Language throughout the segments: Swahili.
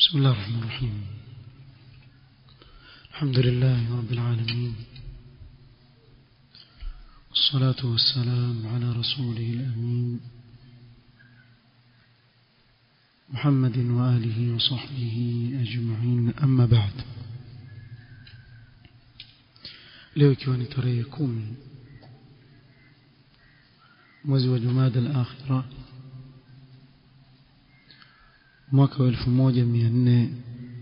بسم الله الرحمن الرحيم الحمد لله رب العالمين والصلاة والسلام على رسوله الأمين محمد وآله وصحبه أجمعين أما بعد leo ikiwa ni tarehe kumi mwezi wa jumada al-akhira mwaka wa elfu moja mia nne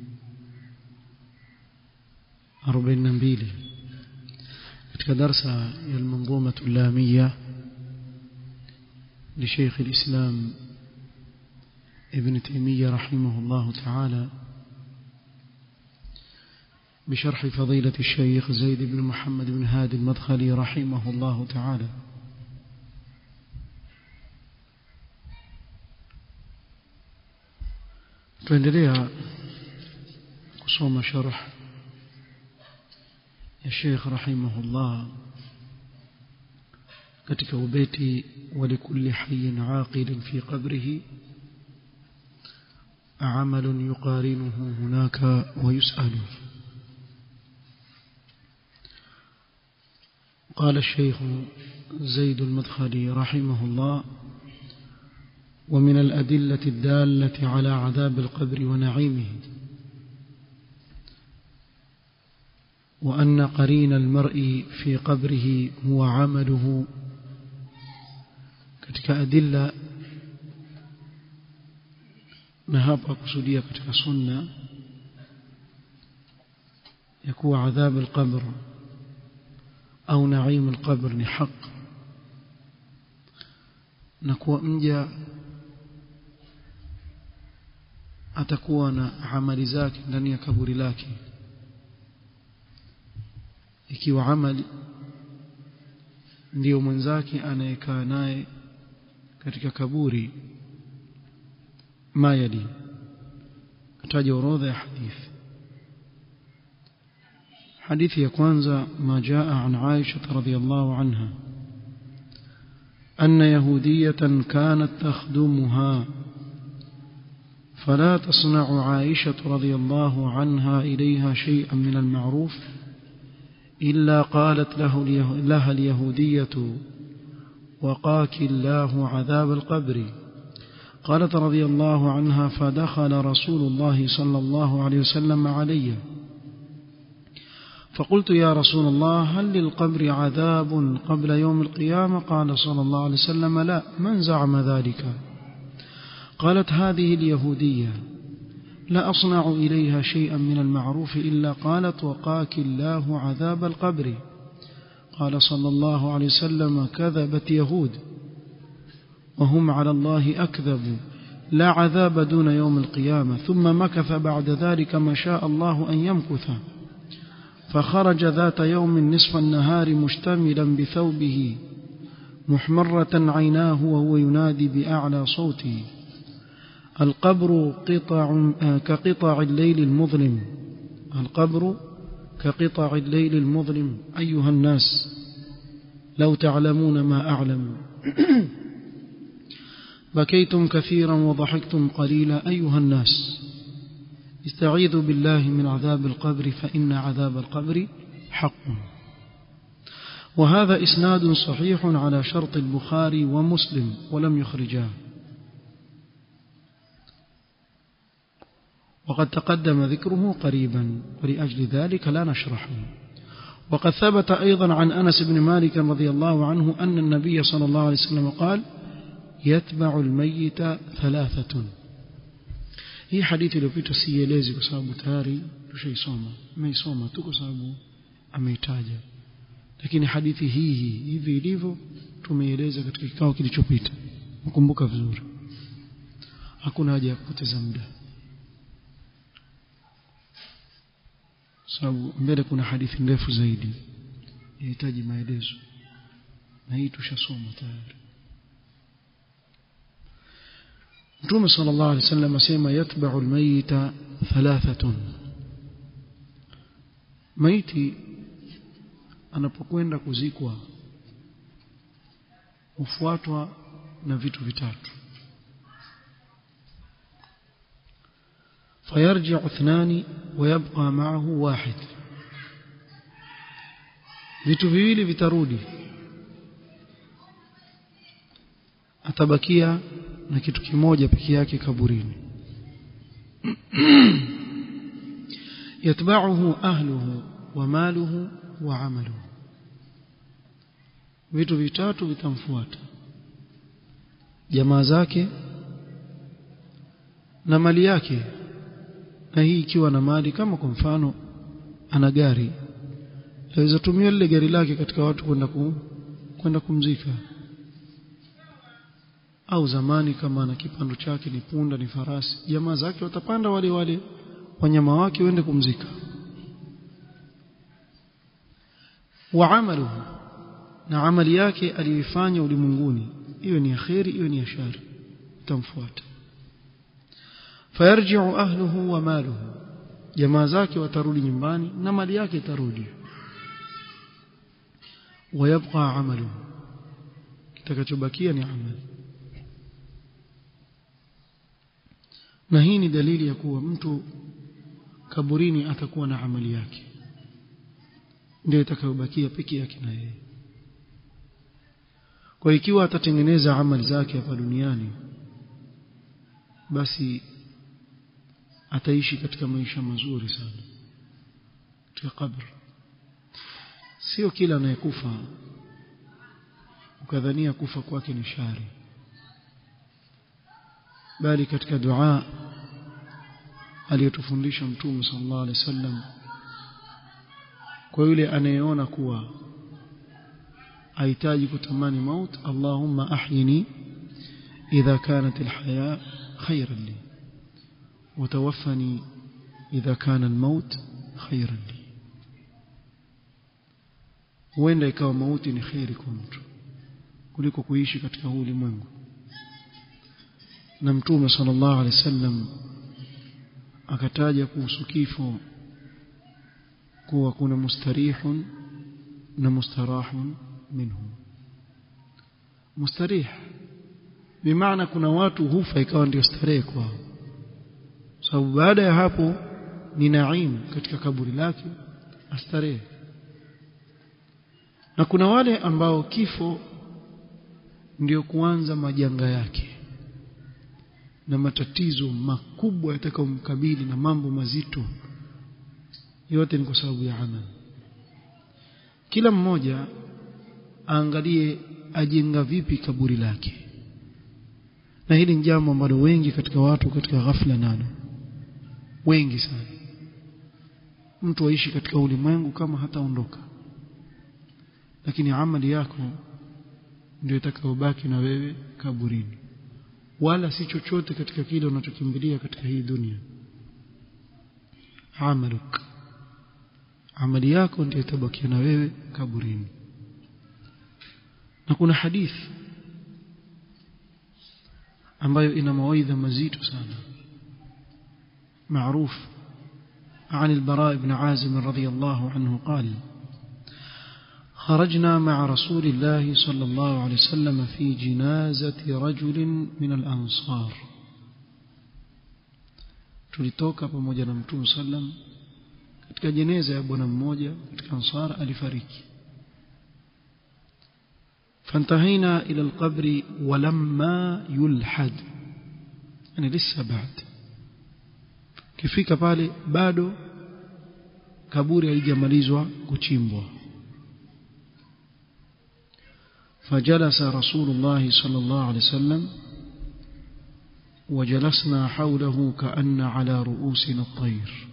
arobaini na mbili katika darsa ya almanzumatu llamiya لشيخ الإسلام ابن تيمية رحمه الله تعالى بشرح فضيلة الشيخ زيد بن محمد بن هادي المدخلي رحمه الله تعالى tuendelea kusoma sharh ya Sheikh rahimahullah katika ubeti ولكل حي عاقل في قبره عمل يقارنه هناك ويسأل قال الشيخ زيد المدخلي رحمه الله ومن الأدلة الدالة على عذاب القبر ونعيمه وأن قرين المرء في قبره هو عمله katika adilla na hapa kusudia katika sunna ya kuwa adhab alqabr au naim alqabr ni haq na kuwa mja atakuwa na amali zake ndani ya kaburi lake ikiwa amali ndiyo mwenzake anayekaa naye katika kaburi mayali kataja orodha ya hadithi hadithi ya kwanza ma jaa an Aisha radhiyallahu anha أن يهودية كانت تخدمها فلا تصنع عائشة رضي الله عنها إليها شيئا من المعروف إلا قالت له لها اليهودية وقاك الله عذاب القبر قالت رضي الله عنها فدخل رسول الله صلى الله عليه وسلم علي فقلت يا رسول الله هل للقبر عذاب قبل يوم القيامة قال صلى الله عليه وسلم لا من زعم ذلك قالت هذه اليهودية لا أصنع إليها شيئا من المعروف إلا قالت وقاك الله عذاب القبر قال صلى الله عليه وسلم كذبت يهود وهم على الله أكذبوا لا عذاب دون يوم القيامة ثم مكث بعد ذلك ما شاء الله أن يمكث فخرج ذات يوم نصف النهار مشتملا بثوبه محمرة عيناه وهو ينادي بأعلى صوته القبر قطع كقطع الليل المظلم القبر كقطع الليل المظلم أيها الناس لو تعلمون ما أعلم بكيتم كثيرا وضحكتم قليلا أيها الناس استعيذوا بالله من عذاب القبر فإن عذاب القبر حق وهذا إسناد صحيح على شرط البخاري ومسلم ولم يخرجاه وقد تقدم ذكره قريبا ولأجل ذلك لا نشرحه وقد ثبت أيضا عن أنس بن مالك رضي الله عنه أن النبي صلى الله عليه وسلم قال يتبع الميت ثلاثة hii hadithi iliyopita sielezi kwa sababu tayari tushaisoma tumeisoma tu kwa sababu ameitaja lakini hadithi hii hii hivi ilivyo tumeieleza katika kikao kilichopita mkumbuka vizuri hakuna haja ya kupoteza muda sababu mbele kuna hadithi ndefu zaidi inahitaji maelezo na hii tushasoma tayari Mtume sallallahu alaihi wasallam asema yatba'u almayita thalathatun maiti anapokwenda kuzikwa hufuatwa na vitu vitatu فيرجع اثنان ويبقى معه واحد vitu viwili vitarudi atabakia na kitu kimoja peke yake kaburini yatba'uhu ahluhu wa maluhu wa amaluhu vitu vitatu vitamfuata jamaa zake na mali yake na hii ikiwa na mali kama kwa mfano ana gari aweza tumia lile gari lake katika watu kwenda ku, kwenda kumzika au zamani kama ana kipando chake ni punda ni farasi jamaa zake watapanda wale wale wanyama wake wende kumzika wa amaluhu na amali yake aliyoifanya ulimwenguni hiyo ni ya kheri hiyo ni ya shari tamfuata fayarji'u ahluhu wa maluhu jamaa zake watarudi nyumbani na mali yake itarudi wayabqa amaluhu kitakachobakia ni amali na hii ni dalili ya kuwa mtu kaburini atakuwa na amali yake ndio itakayobakia peke yake na yeye kwa ikiwa atatengeneza amali zake hapa duniani basi ataishi katika maisha mazuri sana katika kabri sio kila anayekufa ukadhania kufa kwake ni shari bali katika dua aliyotufundisha mtume sallallahu alaihi wasallam kwa yule anayeona kuwa ahitaji kutamani maut Allahumma ahyini idha kanat alhaya khayran li وتوفني إذا كان الموت خيرا لي huenda ikawa mauti ni kheri kwa mtu kuliko kuishi katika huu ulimwengu na mtume sallallahu alaihi wasallam akataja kuhusu kifo kuwa kuna mustarihun na mustarahun minhu mustarih bimaana kuna watu hufa ikawa ndio starehe kwao sababu baada ya hapo ni naim katika kaburi lake astarehe na kuna wale ambao kifo ndio kuanza majanga yake na matatizo makubwa yatakayomkabili na mambo mazito yote ni kwa sababu ya amal kila mmoja aangalie ajenga vipi kaburi lake na hili ni jambo ambalo wengi katika watu katika ghafla nalo wengi sana mtu aishi katika ulimwengu kama hataondoka lakini amali yako ndio itakayobaki na wewe kaburini wala si chochote katika kile unachokimbilia katika hii dunia amaluk amali yako ndio itabakia na wewe kaburini na kuna hadithi ambayo ina mawaidha mazito sana معروف عن البراء بن عازم رضي الله عنه قال خرجنا مع رسول الله صلى الله عليه وسلم في جنازة رجل من الأنصار tulitoka pamoja na mtume sallam katika jeneza ya bwana mmoja katika ansar alifariki فانتهينا إلى القبر ولما يلحد يعني لسه بعد kifika pale bado kaburi halijamalizwa kuchimbwa فجلس رسول الله صلى الله عليه وسلم وجلسنا حوله كأن على رؤوسنا الطير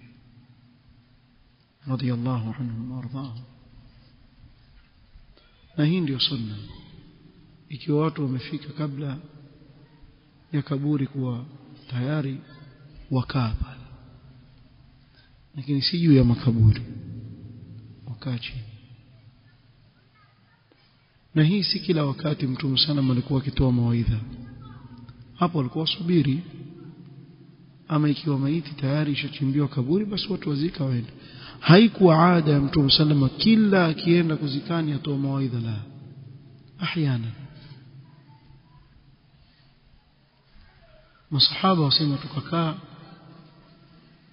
رضي الله عنهم وارضاهم na hii ndio sunna ikiwa watu wamefika kabla ya kaburi kuwa tayari wakaa pale lakini si juu ya makaburi wakaa chini na hii si kila wakati mtume sana alikuwa akitoa mawaidha hapo alikuwa subiri ama ikiwa maiti tayari ishachimbiwa kaburi basi watu wazika waende haikuwa ada ya mtume sallama kila akienda kuzikani atoa mawaidha la ahyana masahaba wasema tukakaa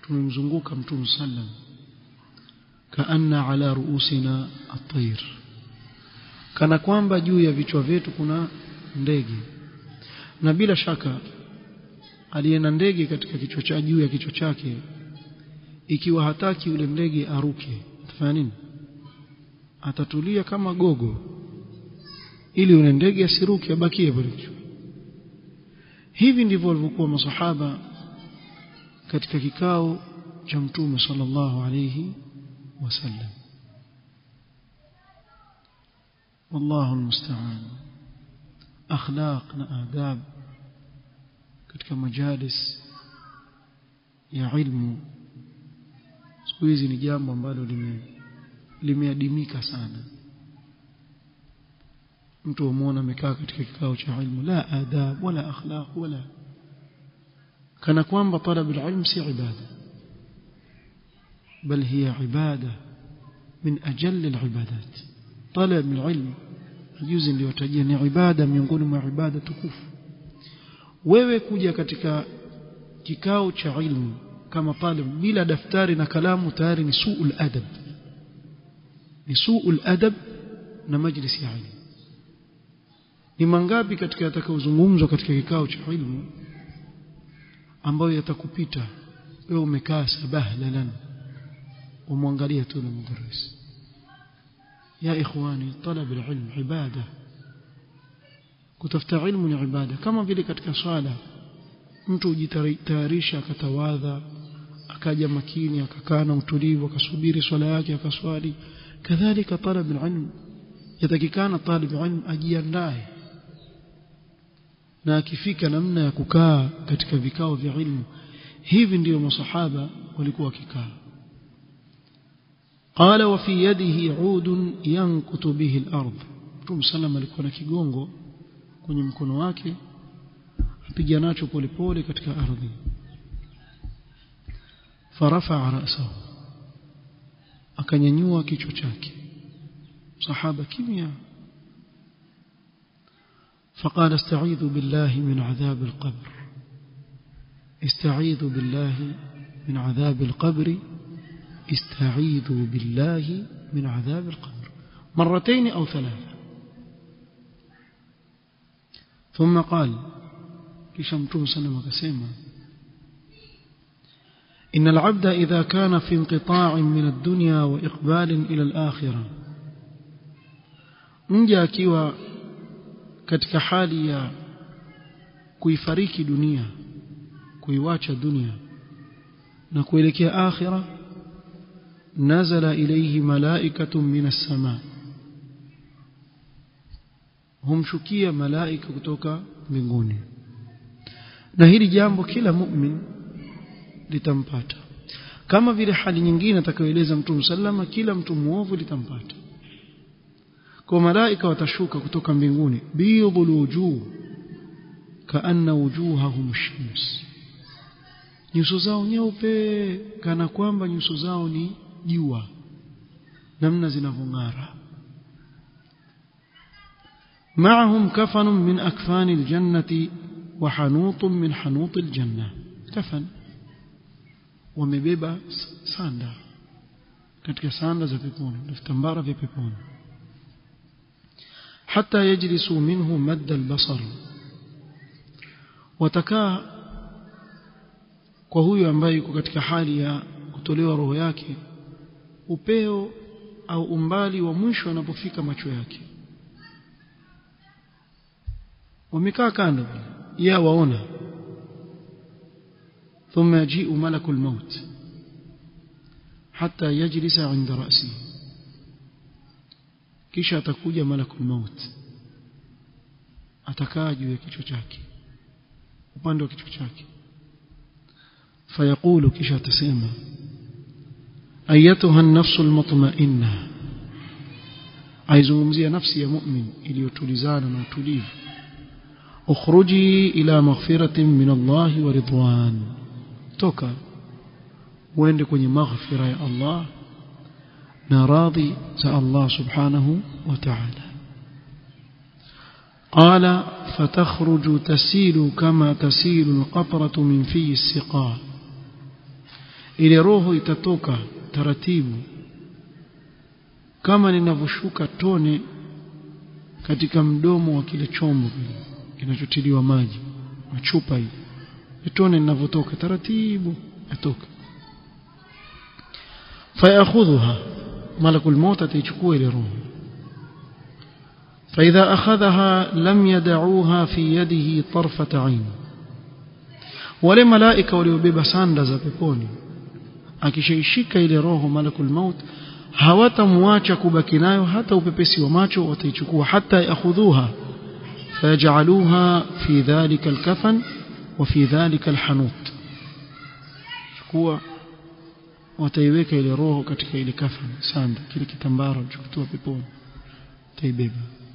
tumemzunguka mtume sallam kaanna ala ruusina at-tayr kana kwamba juu ya vichwa vyetu kuna ndege na bila shaka aliye na ndege katika kichwa cha juu ya kichwa chake ikiwa hataki yule ndege aruke atafanya nini atatulia kama gogo ili yule ndege asiruke abakie pale hivi ndivyo walivyokuwa masahaba katika kikao cha mtume sallallahu alayhi wasallam والله المستعان اخلاق na adab katika majalis ya ilmu siku hizi ni jambo ambalo lime limeadimika sana mtu umuona amekaa katika kikao cha ilmu la adab wala akhlaq wala kana kwamba talab alilm si ibada bal hiya ibada min ajall alibadat talab alilm juzi niliyotajia ni ibada miongoni mwa ibada tukufu wewe kuja katika kikao cha ilmu kama talib bila daftari na kalamu tayari ni suul adab ni suul adab na majlis ya ilmu ni mangapi katika yatakayozungumzwa katika kikao cha ilmu ambayo yatakupita wewe umekaa sabahlan umwangalia tu na mdarris ya ikhwani talab alilm ibada kutafuta ilmu ni ibada kama vile katika swala mtu hujitayarisha akatawadha akaja makini akakaa na utulivu akasubiri swala yake akaswali kadhalika talab alilm yatakikana talib ilm ajiandae na akifika namna ya kukaa katika vikao vya ilmu hivi ndiyo masahaba walikuwa wakikaa قال وفي يده عود ينكت به الأرض Mtume sallam alikuwa na kigongo kwenye mkono wake apiga nacho polepole katika ardhi farafa ra'sahu akanyanyua kichwa chake sahaba kimya فقال استعيذ بالله من عذاب القبر استعيذ بالله من عذاب القبر استعيذوا بالله من عذاب القبر مرتين أو ثلاثة ثم قال كشمتم سنة وكسيما إن العبد إذا كان في انقطاع من الدنيا وإقبال إلى الآخرة mja akiwa katika hali ya kuifariki dunia kuiwacha dunia na kuelekea akhira nazala ilayhi malaikatun minas sama humshukia malaika kutoka mbinguni na hili jambo kila mu'min litampata kama vile hali nyingine atakayoeleza mtume sallama kila mtu muovu litampata kwa malaika watashuka kutoka mbinguni bidhul wujuh kaanna wujuhahum shams nyuso zao nyeupe kana kwamba nyuso zao ni jua namna zinavyong'ara معهم كفن من أكفان الجنة وحنوط من حنوط الجنة كفن ومبيبا ساندا katika sanda za peponi vitambara vya peponi حتى يجلسوا منه مد البصر watakaa kwa huyo ambaye yuko katika hali ya kutolewa roho yake upeo au umbali wa mwisho anapofika macho yake wamekaa kando ya waona ثم يجيء ملك الموت حتى يجلس عند رأسه kisha atakuja malakul maut atakaa juu ya kichwa chake upande wa kichwa chake fayaqulu kisha atasema ayatuha an-nafsu al-mutma'inna aizungumzia nafsi ya mu'min iliyotulizana na utulivu ukhruji ila maghfiratin min Allah wa ridwan toka uende kwenye maghfira ya Allah na radhi za Allah subhanahu wa ta'ala قال فتخرج تسيل كما تسيل القطرة من في السقاء ile roho itatoka taratibu kama ninavyoshuka tone katika mdomo wa kile chombo kinachotiliwa maji machupa hii tone linavyotoka taratibu atoka fayakhudhuha malakul maut ataichukua ile roho فإذا أخذها لم يدعوها في يده طرفة عين wale malaika waliobeba sanda za peponi akishaishika ile roho malakul maut hawatamwacha kubaki nayo hata upepesi wa macho wataichukua hata yakhudhuha fayajaluha fi dhalika alkafan wa fi dhalika alhanut chukua wataiweka ile roho katika ile kafan sanda kile kitambara chokutoa peponi taibeba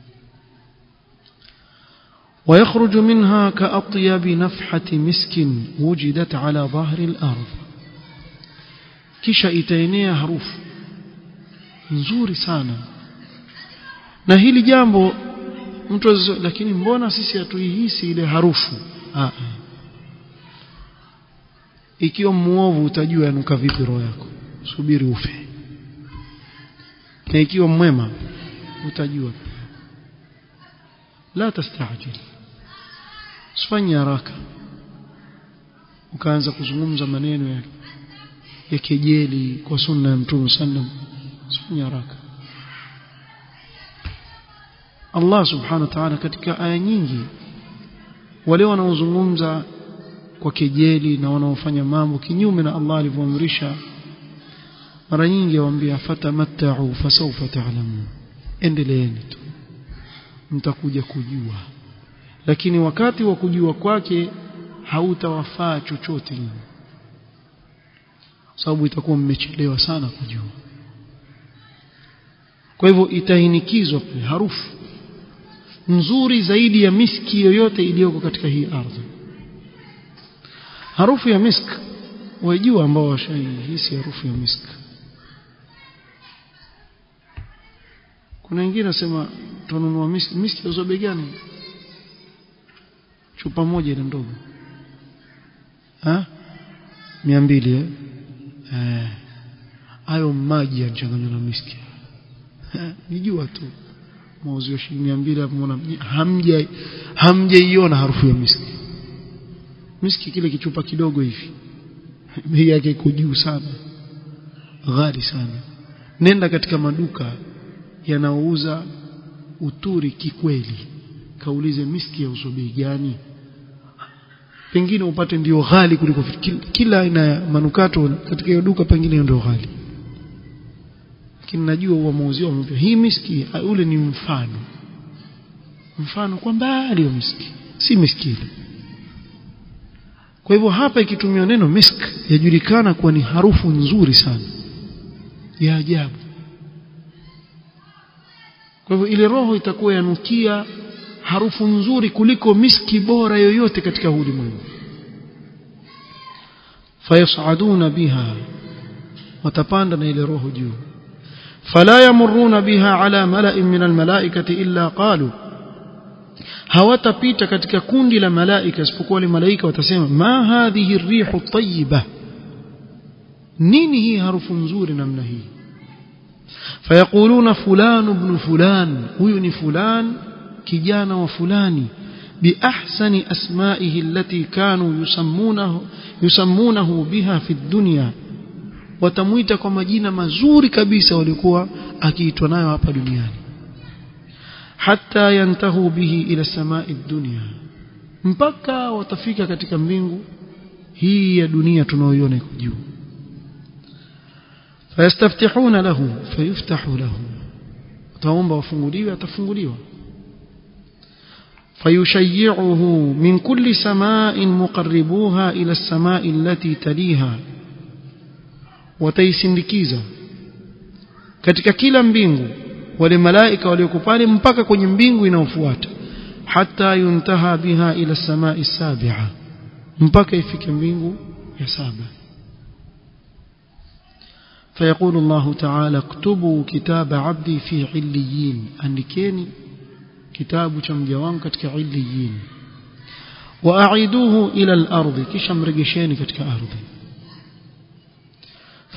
ويخرج منها كأطيب نفحة مسك وجدت على ظهر الأرض kisha itaenea harufu nzuri sana na hili jambo mtu lakini mbona sisi hatuihisi ile harufu ah ikiwa muovu utajua yanuka vipi roho yako subiri ufe na ikiwa mwema utajua la tastajil usifanye haraka ukaanza kuzungumza maneno ya ya kejeli kwa sunna ya mtume sallam usifanye haraka Allah subhanahu wa ta'ala katika aya nyingi wale wanaozungumza kwa kejeli na wanaofanya mambo kinyume na Allah alivyoamrisha mara nyingi waambia fatamatta'u fasawfa ta'lamun endeleeni tu mtakuja kujua lakini wakati wa kujua kwake hautawafaa chochote sababu itakuwa mmechelewa sana kujua kwa hivyo itainikizwa pale harufu nzuri zaidi ya miski yoyote iliyoko katika hii ardhi harufu ya misk wajua ambao washaihisi harufu ya misk kuna wengine nasema tununua miski miski ya bei gani chupa moja ile ndogo ha 200 eh eh hayo maji yanachanganywa na miski nijua tu mauzo ya shilingi 200 hapo mbona hamja hamjaiona harufu ya miski miski kile kichupa kidogo hivi bei yake iko juu sana ghali sana nenda katika maduka yanaouza uturi kikweli kaulize miski ya uso bei gani pengine upate ndio ghali kuliko kila aina ya manukato katika hiyo duka pengine ndio ghali lakini najua huwa mauzio wamepia hii miski ule ni mfano mfano kwa mbali wa miski si miski ile kwa hivyo hapa ikitumia neno misk yajulikana kuwa ni harufu nzuri sana ya ajabu kwa hivyo ile roho itakuwa yanukia harufu nzuri kuliko miski bora yoyote katika ulimwengu fayasaduna biha watapanda na ile roho juu fala yamuruna biha ala mala'in min almalaikati illa qalu hawatapita katika kundi la malaika isipokuwa wale malaika watasema ma hadhihi rihu tayyiba nini hii harufu nzuri namna hii fayaquluna fulan ibn fulan huyu ni fulan kijana wa fulani biahsani asma'ihi allati kanu yusammunahu yusammunahu biha fi dunya watamuita kwa majina mazuri kabisa walikuwa akiitwa nayo hapa duniani hatta yantahu bihi ila samai dunya mpaka watafika katika mbingu hii ya dunia tunaoiona iko juu fayastaftihuna lahu fayuftahu lahu taomba wafunguliwe atafunguliwa فيشيعه من كل سماء مقربوها إلى السماء التي تليها وتيسندكيزا katika kila mbingu wale malaika walioko pale mpaka kwenye mbingu inayofuata hata yuntaha biha ila samai sabi'a mpaka ifike mbingu ya saba فيقول الله تعالى اكتبوا كتاب عبدي في عليين andikeni kitabu cha mja wangu katika illiyin واعيدوه الى الارض kisha mregesheni katika ardhi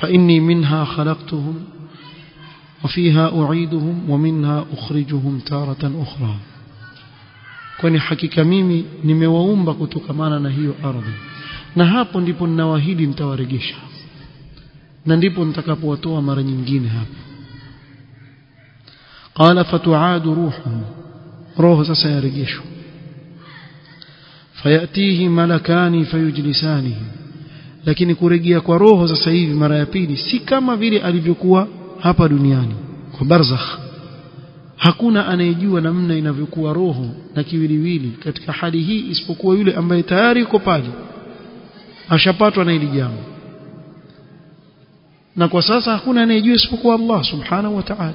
فإني منها خلقتهم وفيها أعيدهم ومنها أخرجهم تارة أخرى kwani hakika mimi nimewaumba kutokamana na hiyo ardhi na hapo ndipo ninawahidi nitawaregesha na ndipo nitakapowatoa mara nyingine hapo qala fatuadu ruhuhum roho sasa yarejeshwa fayatihi malakani fayujlisanihi lakini kurejea kwa roho sasa hivi mara ya pili si kama vile alivyokuwa hapa duniani kwa barzakh hakuna anayejua namna inavyokuwa roho na kiwiliwili katika hali hii isipokuwa yule ambaye tayari yuko pale ashapatwa na hili jambo na kwa sasa hakuna anayejua isipokuwa Allah subhanahu wa ta'ala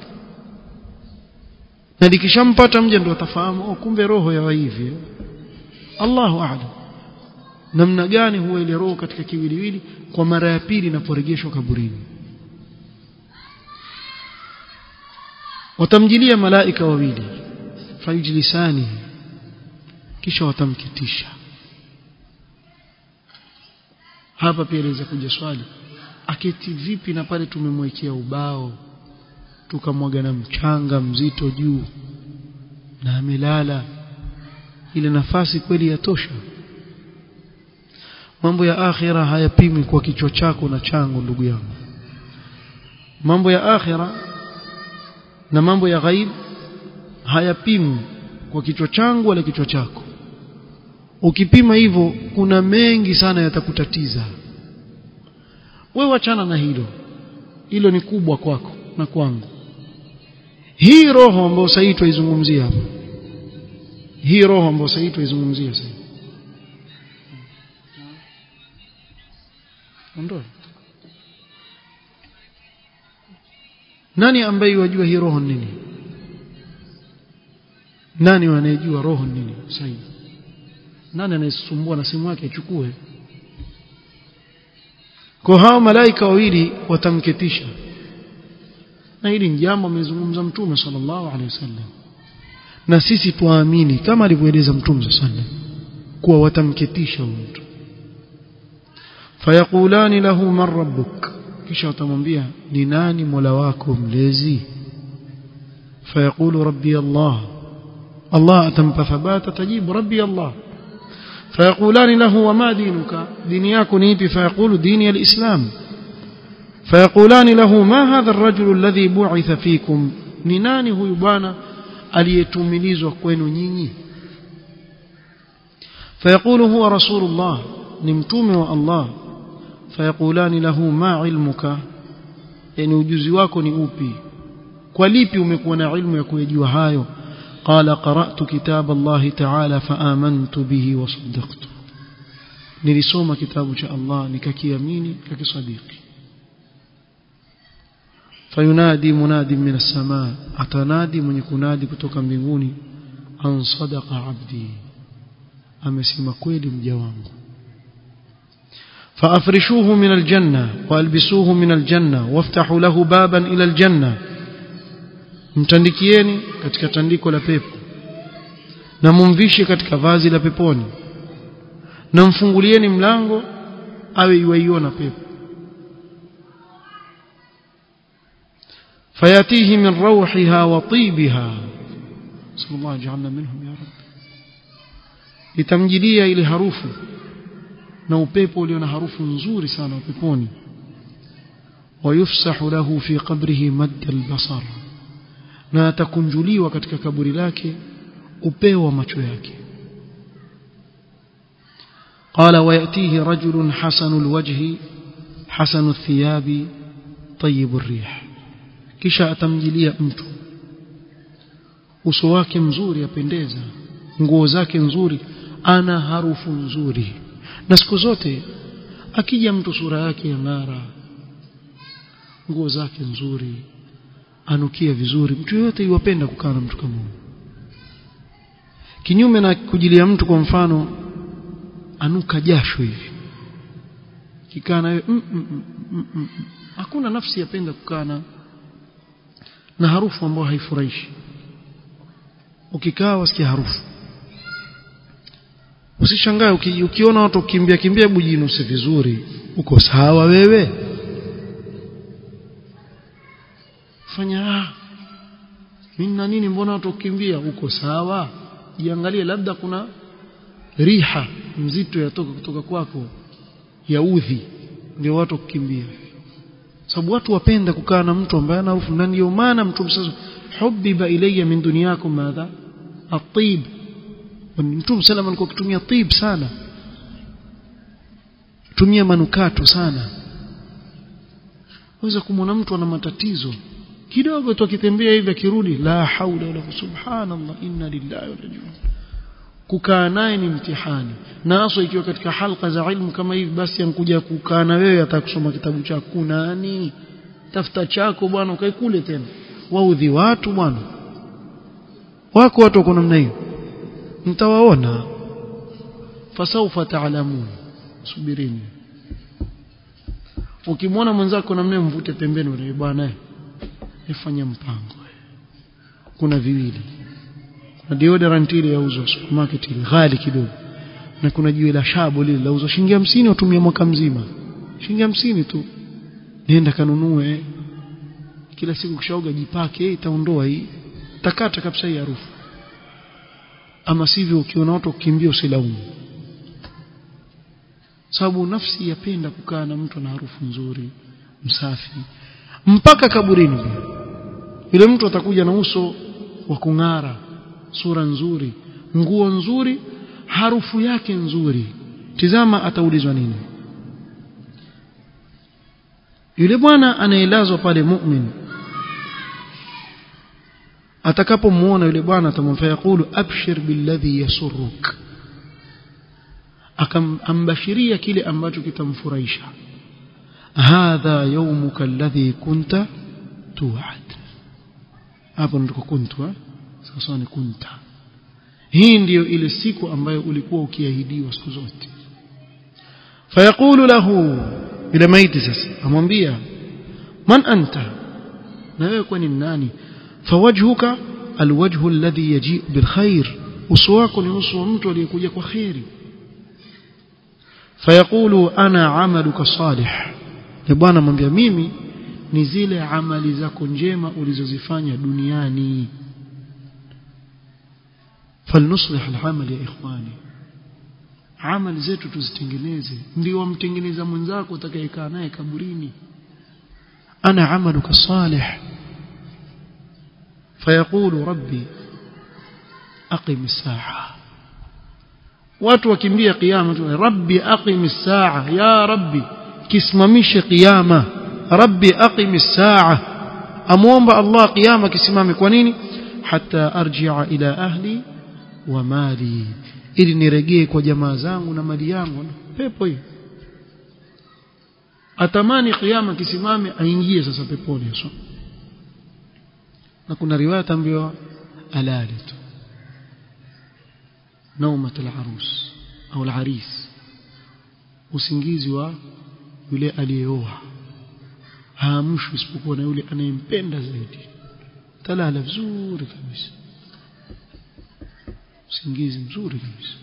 na likishampata mja ndio atafahamu oh kumbe roho ya hivi Allahu a'lam namna gani huwa ile roho katika kiwiliwili kwa mara ya pili inaporejeshwa kaburini watamjilia malaika wawili fayujlisani kisha watamkitisha hapa pia inaweza kuja swali aketi vipi na pale tumemwekea ubao tukamwaga na mchanga mzito juu na amelala ile nafasi kweli yatosha mambo ya akhira hayapimi kwa kichwa chako na changu ndugu yangu mambo ya akhira na mambo ya ghaib hayapimwi kwa kichwa changu wala kichwa chako ukipima hivyo kuna mengi sana yatakutatiza wewe wachana na hilo hilo ni kubwa kwako na kwangu hii roho ambayo sasa tuizungumzia hapa hii roho ambayo sasa tuizungumzia sasa ondoa nani ambaye yajua hii roho nini nani anayejua roho nini sasa nani anayesumbua na simu yake achukue kwa hao malaika wawili watamketisha na hili ni jambo amezungumza mtume sallallahu alaihi wasallam na sisi tuamini kama alivyoeleza mtume sallallahu alaihi wasallam kuwa watamketisha mtu fayaqulani lahu man rabbuk kisha watamwambia ni nani mola wako mlezi fayaqulu rabbi allah allah atampa thabata tajibu rabbi allah فيقولان له وما دينك دينياك نيبي فيقول ديني الإسلام فيقولان له ما هذا الرجل الذي بعث فيكم نناني هو يبانا aliyetumilizwa kwenu nyinyi فيقول هو رسول الله نمتومه والله فيقولان له ما علمك yani ujuzi wako ni upi kwa lipi umekuwa na ilmu ya kujua hayo قال قرأت كتاب الله تعالى فآمنت به وصدقت nilisoma kitabu cha Allah nikakiamini nikakisadiki fayunadi munadi min as-samaa atanadi mwenye kunadi kutoka mbinguni an sadaqa abdi amesema kweli mja wangu فافرشوه من الجنه والبسوه من الجنه وافتحوا له بابا الى الجنه mtandikieni katika tandiko la pepo na mumvishe katika vazi la peponi na mfungulieni mlango awe iwaiona pepo fayatihi min rawhiha wa tibiha sallallahu ja'alna minhum ya rab itamjilia ile harufu na upepo ulio na harufu nzuri sana peponi ويفسح له في قبره مد البصر na atakunjuliwa katika kaburi lake upeo wa macho yake قال ويأتيه رجل حسن الوجه حسن الثياب طيب الريح kisha atamjilia mtu uso wake mzuri apendeza nguo zake nzuri ana harufu nzuri na siku zote akija mtu sura yake ya ng'ara nguo zake nzuri anukia vizuri mtu yote yuwapenda kukaa na mtu kama huyo kinyume na kujilia mtu kwa mfano anuka jasho hivi kikaa nawe mm, mm, mm, mm, mm. hakuna nafsi yapenda kukaa na na harufu ambayo haifurahishi ukikaa wasikia harufu usishangae uki, ukiona watu kimbia kimbia bujinuse vizuri uko sawa wewe fanya ah mimi na nini mbona watu kukimbia uko sawa jiangalie labda kuna riha mzito yatoka kutoka kwako ya udhi ndio watu kukimbia sababu watu wapenda kukaa na mtu ambaye ana harufu na ndio maana mtu sasa hubiba ilayya min dunyakum madha at-tib mtume sallam alikuwa akitumia tib sana tumia manukato sana waweza kumwona mtu ana matatizo kidogo tu akitembea hivi akirudi la haula wala subhanallah inna lillahi wa inna kukaa naye ni mtihani na hasa ikiwa katika halqa za ilmu kama hivi basi ankuja kukaa na wewe atakusoma kitabu chako nani tafuta chako bwana ukae kule tena waudhi watu bwana wako watu wako namna hiyo mtawaona fasaufa taalamun subirini ukimwona mwenzako namna mvute pembeni wewe bwana ifanye mpango kuna viwili kuna deodorant ile yauzwa supermarket ile ghali kidogo na kuna jiwe la shabo lile lauzwa shilingi 50 utumia mwaka mzima shilingi 50 tu nenda kanunue kila siku kishaoga jipake itaondoa hii takata kabisa hii harufu ama sivyo ukiona watu kukimbia usilaumu sababu nafsi yapenda kukaa na mtu na harufu nzuri msafi mpaka kaburini yule mtu atakuja na uso wa kung'ara sura nzuri nguo nzuri harufu yake nzuri tizama ataulizwa nini yule bwana anaelazwa pale mu'min atakapomuona yule bwana atamwambia yakulu abshir billadhi yasurruk akambashiria kile ambacho kitamfurahisha hadha yawmuka alladhi kunta tu'ad hapo ndiko kuntu sasa ni kunta hii ndiyo ile siku ambayo ulikuwa ukiahidiwa siku zote fayaqulu lahu ila maiti sasa amwambia man anta na wewe kwani nani fawajhuka alwajhu alladhi yaji bilkhair uso wako ni uso wa mtu aliyekuja kwa khairi fayaqulu ana amaluka salih na bwana amwambia mimi ni zile amali zako njema ulizozifanya duniani فلنصلح العمل يا اخواني amali zetu tuzitengeneze ndio wamtengeneza mwenzako utakayekaa naye kaburini ana amaluka salih fayaqulu rabbi aqim as-sa'a watu wakimbia kiyama tu rabbi aqim as-sa'a ya rabbi kisimamishe kiyama rabbi aqim as-sa'a amuomba Allah kiyama kisimame kwa nini hatta arji'a ila ahli wa mali ili nirejee kwa jamaa zangu na mali yangu pepo hiyo atamani kiyama kisimame aingie sasa peponi so. na kuna riwaya tambiwa alali tu naumat al-arus au al-aris usingizi wa yule aliyeoa haamshwi isipokuwa na yule anayempenda zaidi talala vizuri kabisa usingizi mzuri kabisa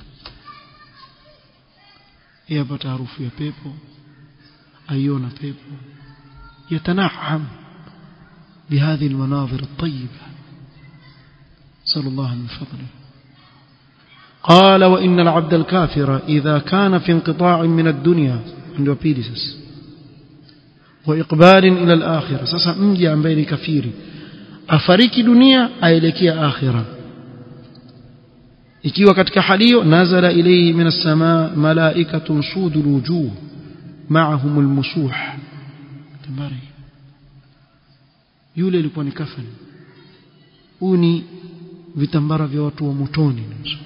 yapata harufu ya pepo aiona pepo يتنعم بهذه المناظر الطيبة صلى الله من فضله قال وإن العبد الكافر إذا كان في انقطاع من الدنيا عنده بيدسس وإقبال إلى الآخرة سسا مجي عن بين كفيري أفريك دنيا أيلكي آخرة ikiwa katika hali hiyo nazala ilayhi min as-samaa malaikatun sudul wujuh ma'ahum al-musuh tambari yule ilikuwa ni kafani huu ni vitambara vya watu wa motoni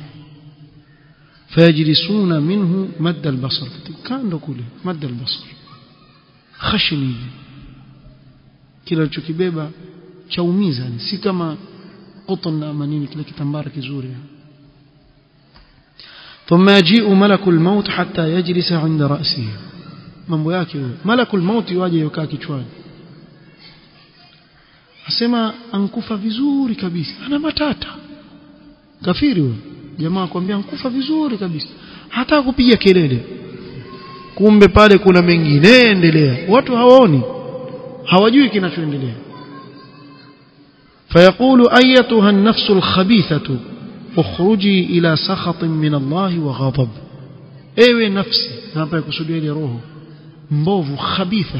fayajlisuna minhu madda al-basar kando kule madda al-basar khashni kila alichokibeba chaumiza si kama cotton na manini kile kitambara kizuri ثم يجيء ملك الموت حتى يجلس عند رأسه mambo yake huyo malakul maut waje yukaa kichwani asema ankufa vizuri kabisa ana matata kafiri huyo jamaa akwambia ankufa vizuri kabisa hata kupiga kelele kumbe pale kuna mengine endelea watu hawaoni hawajui kinachoendelea فيقول أيتها النفس الخبيثة اخرجي إلى سخط من الله وغضب ewe nafsi hapa yakusudia ile roho mbovu khabitha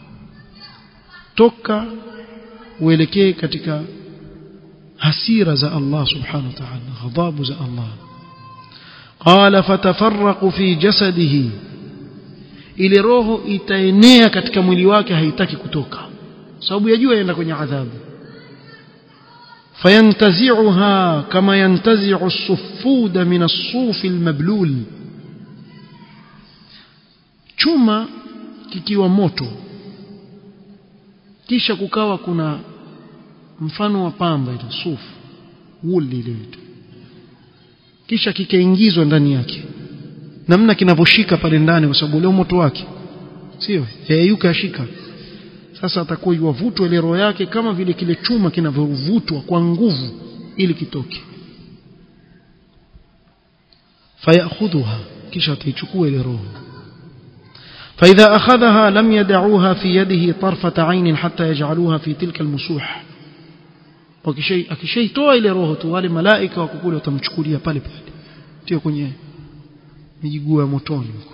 toka uelekee katika hasira za Allah subhanahu wa ta'ala ghadhabu za Allah qala fatafarraqu fi jasadihi ile roho itaenea katika mwili wake haitaki kutoka sababu yajua yaenda kwenye adhabu fayantazi'uha kama yantazi'u as-suffud min as-suf al-mablul chuma kikiwa moto kisha kukawa kuna mfano wa pamba ile sufu wuli ile kisha kikaingizwa ndani yake namna kinavyoshika pale ndani kwa sababu ule moto wake sio yeyuka ashika sasa atakuwa yuwavutwa ile roho yake kama vile kile chuma kinavyovutwa kwa nguvu ili kitoke fayakhudhuha kisha ataichukua ile roho فإذا أخذها لم يدعوها في يده طرفة عين حتى يجعلوها في تلك المسوح akishaitoa ile roho tu wale malaika wako kule watamchukulia pale pale tio kwenye miguu ya motoni huko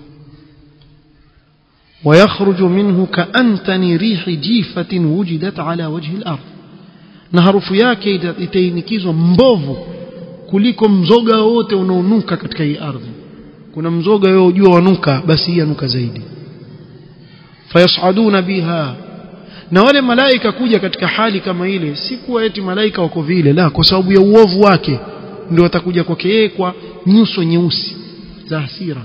ويخرج منه كأنتن ريح جيفة وجدت على وجه الأرض na harufu yake itainikizwa mbovu kuliko mzoga wote unaonuka katika hii ardhi kuna mzoga wewe ujua wanuka basi hii anuka zaidi fayasaduna biha na wale malaika kuja katika hali kama ile si kuwa eti malaika wako vile la kwa sababu ya uovu wake ndio watakuja kwake yeye kwa nyuso nyeusi za hasira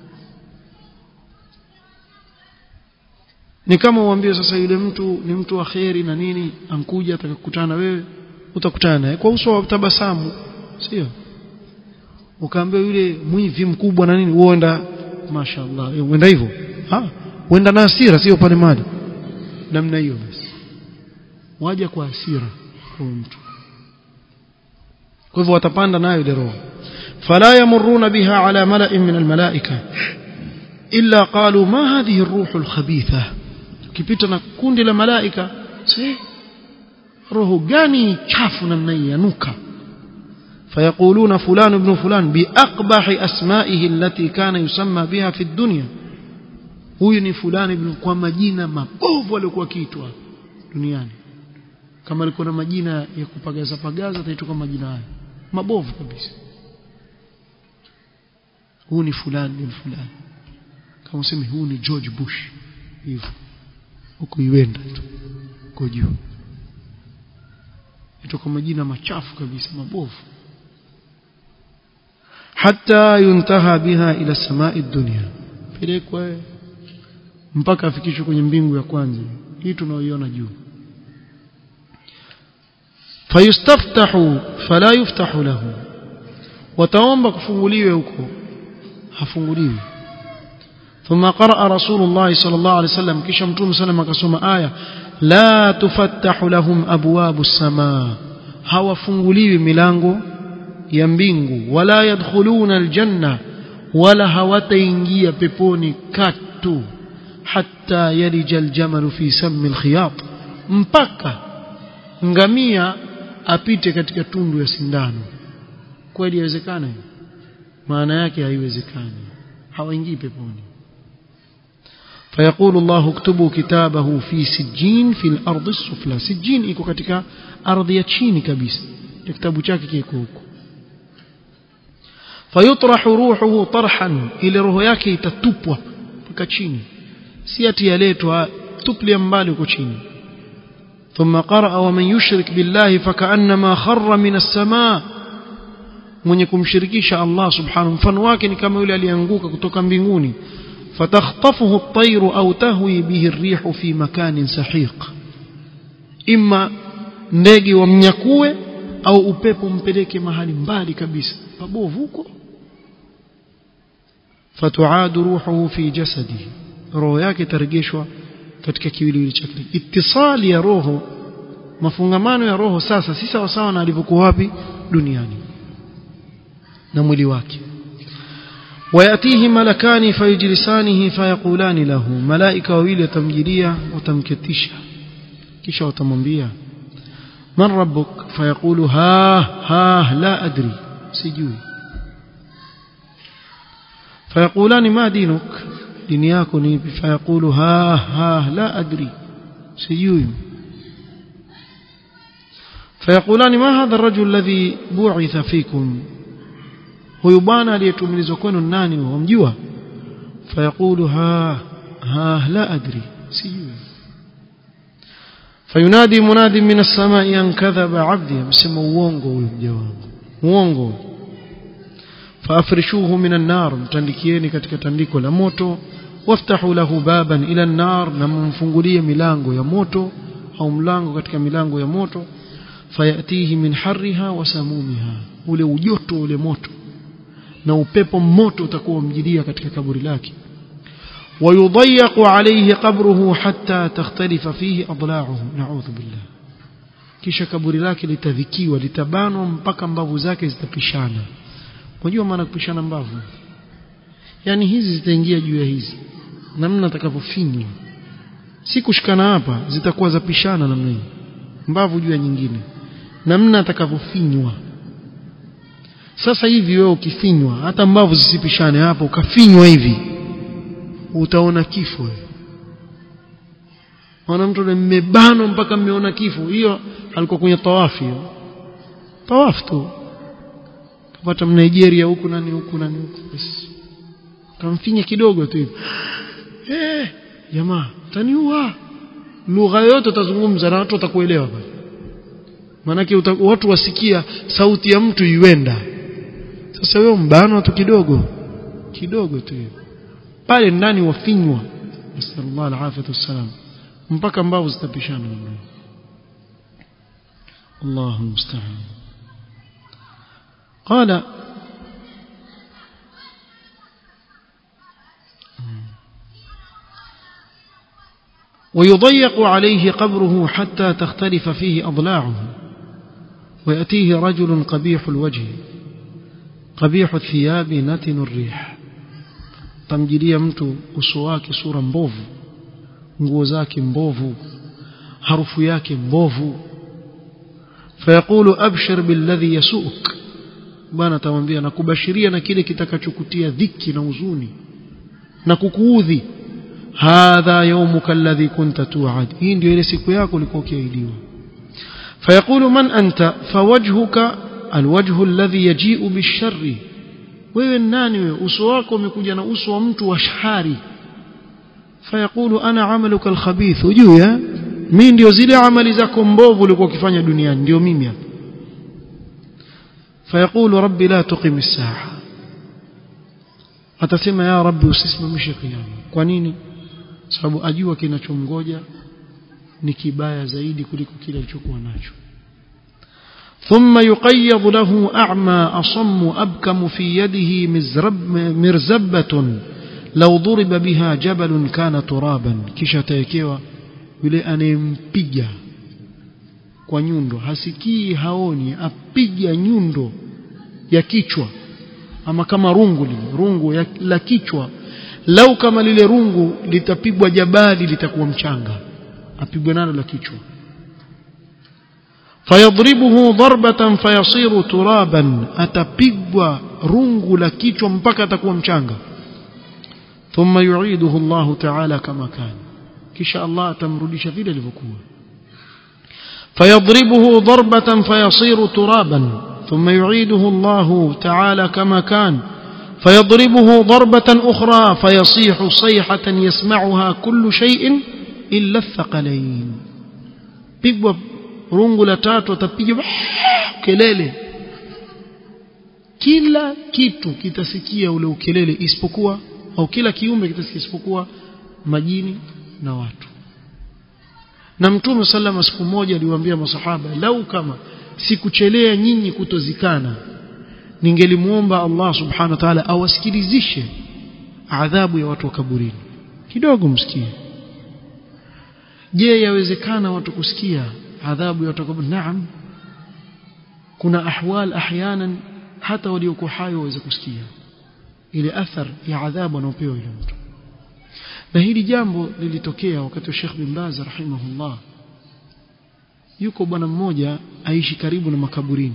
ni kama uambie sasa yule mtu ni mtu wa kheri na nini ankuja atakukutana na wewe utakutana naye kwa uso wa tabasamu sio ukaambia yule mwivi mkubwa na nini uenda mashaallah uenda hivyo ha uenda na hasira sio pale mali namna hiyo basi waja kwa hasira kwa mtu kwa hivyo watapanda nayo ile roho fala yamuruna biha ala mala'in min almalaika illa qalu ma hadhihi ar-ruh al-khabitha ukipita na kundi la malaika si roho gani chafu namna hii yanuka فيقولون فلان ابن فلان بأقبح أسمائه التي كان يسمى بها في الدنيا huyu ni fulani kwa majina mabovu aliokuwa kiitwa duniani kama alikuwa na majina ya kupagaza pagaza ataitwa kwa majina hayo mabovu kabisa huyu ni fulani bin fulani kama useme huyu ni George Bush hivyo huko iwenda tu kwa juu itoka majina machafu kabisa mabovu hatta yuntaha biha ila samai dunya pelekwa mpaka afikishwe kwenye mbingu ya kwanza hii tunaoiona juu fayustaftahu fala yuftahu lahu wataomba kufunguliwe huko hafunguliwi ثم قرأ رسول الله صلى الله عليه وسلم كيش متوم سلم كسوما آية لا تفتح لهم أبواب السماء هوا فنغليو ملانغو يمبينغو ولا يدخلون الجنة ولا هواتينجيا بيبوني كاتو حتى يلج الجمل في سم الخياط mpaka ngamia apite katika tundu ya sindano kweli yawezekana maana yake haiwezekani hawaingii peponi فيقول الله اكتبوا كتابه في سجين في الأرض السفلى سجين iko katika ardhi ya chini kabisa kitabu chake kiko huko فيطرح روحه طرحا ile roho yake itatupwa mpaka chini si ati yaletwa tuplia mbali huko chini ثم قرأ ومن يشرك بالله فكأنما خر من السماء mwenye kumshirikisha Allah subhanahu mfano wake ni kama yule alianguka kutoka mbinguni فتخطفه الطير أو تهوي به الريح في مكان سحيق إما ndege wamnyakue au upepo mpeleke mahali mbali kabisa pabovu huko fatuadu ruhuhu fi jasadihi roho yake tarejeshwa katika kiwiliwili chake ittisali ya roho mafungamano ya roho sasa si sawa sawa na alivyokuwa wapi duniani na mwili wake ويأتيه ملكان فيجلسانه فيقولان له ملائكة وويل يتمجليا وتمكتشا kisha watamwambia man rabbuk fayaqulu ha ha la adri sijui فيقولان ما دينك دين yako فيقول ها ها لا أدري سيجوي فيقولان ما هذا الرجل الذي بعث فيكم huyu bwana aliyetumilizwa kwenu nani wamjua fayaqulu ha ha la adri sijui fayunadi munadi min as-samai an kadhaba abdi msema uongo huyu mja wangu uongo faafrishuhu min an-nar mtandikieni katika tandiko la moto waftahu lahu baban ila an-nar na mumfungulie milango ya moto au mlango katika milango ya moto fayatihi min harriha wa samumiha ule ujoto ule moto na upepo moto utakuwa umjilia katika kaburi lake ويضيق عليه قبره حتى تختلف فيه أضلاعه نعوذ بالله kisha kaburi lake litadhikiwa litabanwa mpaka mbavu zake zitapishana unajua maana kupishana mbavu yani hizi zitaingia juu ya hizi namna atakavyofinywa si kushikana hapa zitakuwa zapishana namna hii mbavu juu ya nyingine namna atakavyofinywa sasa hivi wewe ukifinywa hata mbavu zisipishane hapo ukafinywa hivi utaona kifo wana mtu mmebanwa mpaka mmeona kifo hiyo alikuwa kwenye tawafi hiyo tawafu tu kapata Nigeria huku nani huku nani huku basi kamfinya kidogo tu hivi eh jamaa taniua lugha yote utazungumza na watu watakuelewa bali manake watu wasikia sauti ya mtu iwenda sasa wewe mbano tu kidogo kidogo tu hiyo pale ndani wafinywa nasallallahu alafiyatu wassalam mpaka mbavu zitapishana Allahu musta'an قال ويضيق عليه قبره حتى تختلف فيه أضلاعه ويأتيه رجل قبيح الوجه قبيح الثياب نتن الريح tamjilia mtu uso wake sura mbovu nguo zake mbovu harufu yake mbovu fayaqulu abshir billadhi yasuk bwana atamwambia nakubashiria na kile kitakachokutia dhiki na huzuni na kukuudhi hadha yawmuka alladhi kunta tu'ad hii ndio ile siku yako ulikuwa ukiahidiwa fayaqulu man anta fawajhuka alwajhu alladhi yaji'u bisharri wewe nani wewe uso wako umekuja na uso wa mtu wa shari fayaqulu ana amaluka alkhabith ujue mimi ndio zile amali zako mbovu ulikuwa ukifanya duniani ndio mimi hapa fayaqulu rabbi la tuqim as-saa atasema ya rabbi usisimamishe kiyama kwa nini sababu ajua kinachomgoja ni kibaya zaidi kuliko kile alichokuwa nacho ثم يقيض له أعمى أصم أبكم في يده مزرب مرزبة لو ضرب بها جبل كان ترابا kisha taekewa yule anempiga kwa nyundo hasikii haoni apiga nyundo ya kichwa ama kama rungu lile rungu ya, la kichwa lau kama lile rungu litapigwa jabali litakuwa mchanga apigwe nalo la kichwa fayadribuhu darbatan fayasiru turaban atapigwa rungu la kichwa mpaka atakuwa mchanga thumma yu'iduhu Allah ta'ala kama kana kisha Allah atamrudisha vile alivyokuwa fayadribuhu darbatan fayasiru turaban thumma yu'iduhu Allah ta'ala kama kana فيضربه ضربة أخرى فيصيح صيحة يسمعها كل شيء إلا الثقلين pigwa rungu la tatu atapiga kelele kila kitu kitasikia ule ukelele isipokuwa au kila kiumbe kitasikia isipokuwa majini na watu na mtume sallama siku moja aliwaambia masahaba lau kama sikuchelea nyinyi kutozikana ningelimuomba Allah subhanahu wa ta'ala awasikilizishe adhabu ya watu wa kaburini kidogo msikie je yawezekana watu kusikia adhabu ya watu wa kaburini naam kuna ahwal ahyanan hata waliokuwa hai waweze kusikia ile athar ya adhabu anaopewa yule mtu na hili jambo lilitokea wakati wa Sheikh bin Baz rahimahullah yuko bwana mmoja aishi karibu na makaburini